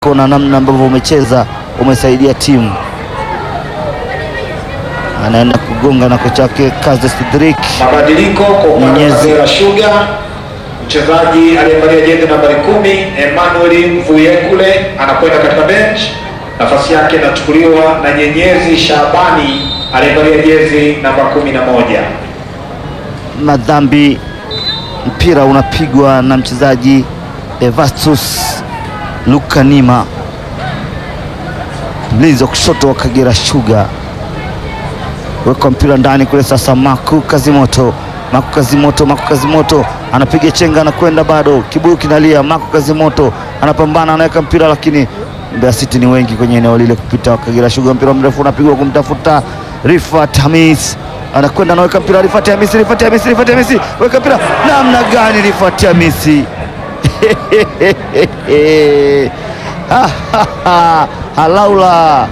na namna ambavyo umecheza umesaidia timu. Anaenda kugonga na kocha wake Kaze Sidrik. Mabadiliko kwa upande wa Mwenyezi. Kagera Sugar, mchezaji aliyevalia jezi nambari kumi Emmanuel Mvuyekule anakwenda katika bench, nafasi yake inachukuliwa na Nyenyezi Shabani aliyevalia jezi namba kumi na moja. Madhambi, mpira unapigwa na mchezaji Evastus Lukanima, mlinzi wa kushoto wa Kagera Sugar. Wekwa mpira ndani kule sasa, Maku Kazimoto, Maku Kazimoto, Maku Kazimoto anapiga chenga, anakwenda bado, kibuyu kinalia. Maku Kazimoto anapambana, anaweka mpira, lakini Mbeya City ni wengi kwenye eneo lile kupita Kagera Sugar. Mpira mrefu unapigwa kumtafuta Rifat Hamis, anakwenda anaweka mpira, Rifat Hamisi, Rifat Hamisi, Rifat Hamisi, weka mpira, namna gani Rifat Hamisi halaula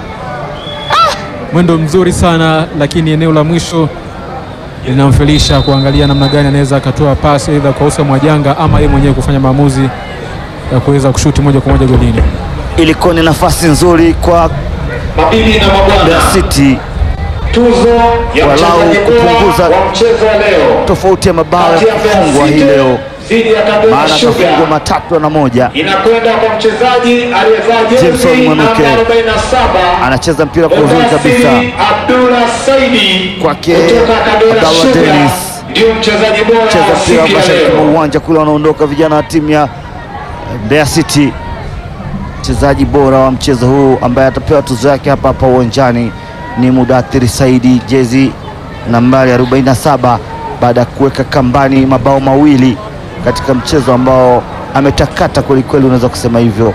mwendo mzuri sana lakini eneo la mwisho linamfelisha kuangalia namna gani anaweza akatoa pasi aidha kwa Usa Mwajanga ama yeye mwenyewe kufanya maamuzi ya kuweza kushuti moja kwa moja golini. ilikuwa ni nafasi nzuri kwa Mabibi na Mbeya mabwana, City tuzo ya Walau mchezaji kupunguza bora wa mchezo wa leo tofauti ya mabao ya kati ya Mbeya kufungwa hii City leo, dhidi ya Kagera maana kafungwa Sugar matatu na moja. inakwenda kwa mchezaji aliyevaa Jameson jezi Mwanuke. namba 47 Anacheza mpira kwa uzuri kabisa Mudasiri Abdullah Saidi Kwake kutoka Kagera Abdallah Sugar Dennis. ndio mchezaji bora cheza wa mpira siku ya mashariki mwa leo. uwanja kule, wanaondoka vijana wa timu ya Mbeya City. Mchezaji bora wa mchezo huu ambaye atapewa tuzo yake hapa hapa uwanjani ni Mudathiri Saidi, jezi nambari 47 baada ya kuweka kambani mabao mawili katika mchezo ambao ametakata kwelikweli, unaweza kusema hivyo,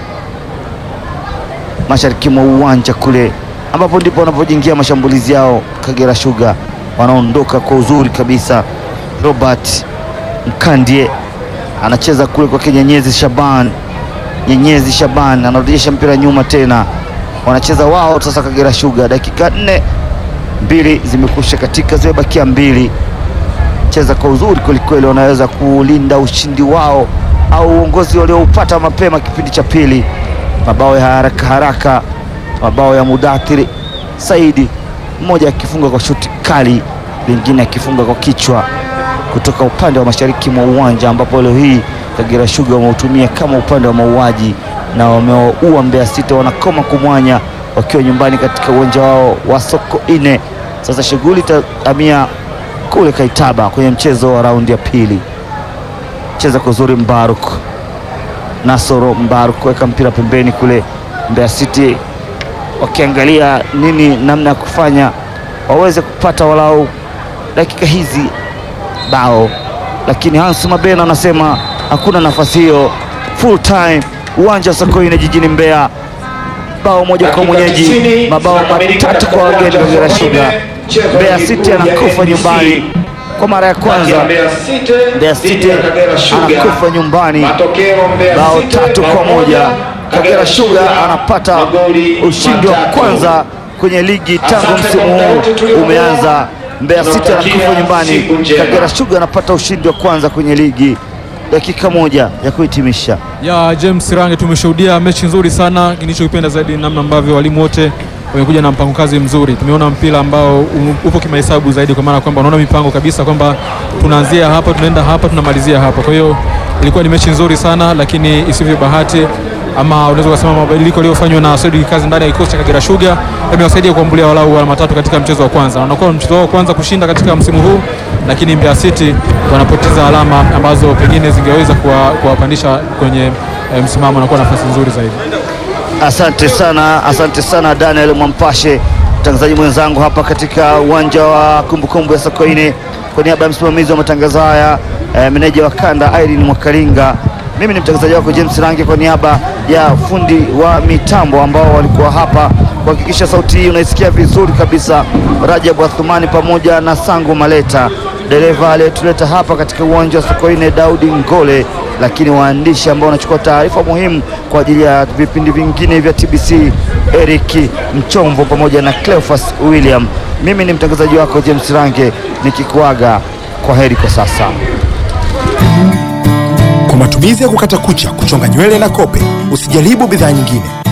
mashariki mwa uwanja kule ambapo ndipo wanapojiingia mashambulizi yao. Kagera Sugar wanaondoka kwa uzuri kabisa. Robert Mkandie anacheza kule kwa Nyenyezi Shaban. Nyenyezi Shaban anarejesha mpira nyuma tena, wanacheza wao sasa. Kagera Sugar, dakika nne, mbili zimekusha katika, zimebakia mbili. Cheza kwa uzuri kwelikweli, wanaweza kulinda ushindi wao au uongozi walioupata mapema kipindi cha pili. Mabao ya haraka haraka, mabao ya Mudathiri Saidi, mmoja akifunga kwa shuti kali, lingine akifunga kwa kichwa kutoka upande wa mashariki mwa uwanja ambapo leo hii Kagera Sugar wameutumia kama upande wa mauaji na wamewaua Mbeya City, wanakoma kumwanya wakiwa nyumbani katika uwanja wao wa Soko Ine. Sasa shughuli itahamia kule Kaitaba kwenye mchezo wa raundi ya pili. Cheza kwa uzuri Mbaruk Nasoro Mbaruk weka mpira pembeni kule, Mbeya City wakiangalia nini namna ya kufanya waweze kupata walau dakika hizi bao, lakini Hans Mabena anasema hakuna nafasi hiyo. Full time uwanja wa Sokoine jijini Mbeya, bao moja kwa Dakika mwenyeji, 90 mabao zinakamilika matatu katika kwa wageni uwanja wa Kagera Sokoine. Sugar. Mchezo wa Mbeya ligi City kuu ya anakufa NBC. nyumbani kwa mara ya Kati kwanza. ya Mbeya City Mbeya dhidi City ya Kagera Sugar. anakufa nyumbani Matokeo Mbeya bao City tatu bao kwa moja. Kagera Sugar anapata magoli ushindi wa matatu. kwanza kwenye ligi tangu Asante msimu kwa muda huu wote tuliokuwa. umeanza. Mbeya City Tunakutakia anakufa nyumbani, siku njema. Kagera Sugar anapata ushindi wa kwanza kwenye ligi. Dakika moja ya kuhitimisha. ya James Range, tumeshuhudia mechi nzuri sana. Nilichokipenda zaidi ni namna ambavyo walimu wote wamekuja na mpango kazi mzuri. Tumeona mpira ambao u- upo kimahesabu zaidi, kwa maana kwamba unaona mipango kabisa kwamba tunaanzia hapa, tunaenda hapa, tunamalizia hapa. Kwa hiyo ilikuwa ni mechi nzuri sana, lakini isivyo bahati ama unaweza kusema mabadiliko yaliyofanywa na Said Kazi ndani ya kikosi cha Kagera Sugar yamewasaidia kuambulia walau alama tatu katika mchezo wa kwanza. Wanakuwa mchezo wao wa kwanza kushinda katika msimu huu, lakini Mbeya City wanapoteza alama ambazo pengine zingeweza kuwa- kuwapandisha kwenye eh, msimamo na kuwa nafasi nzuri zaidi. Asante sana, asante sana Daniel Mwampashe, mtangazaji mwenzangu hapa katika uwanja wa kumbukumbu ya Sokoine. Kwa niaba ya msimamizi wa matangazo haya eh, meneja wa kanda Irene Mwakalinga, mimi ni mtangazaji wako James Range, kwa niaba ya fundi wa mitambo ambao walikuwa hapa kuhakikisha sauti hii unaisikia vizuri kabisa, Rajabu Athumani pamoja na Sangu Maleta, dereva aliyetuleta hapa katika uwanja wa Sokoine Daudi Ngole, lakini waandishi ambao wanachukua taarifa muhimu kwa ajili ya vipindi vingine vya TBC, Eric Mchomvo pamoja na Cleophas William. Mimi ni mtangazaji wako James Range nikikuaga kwa heri kwa sasa. Kwa matumizi ya kukata kucha, kuchonga nywele na kope, usijaribu bidhaa nyingine.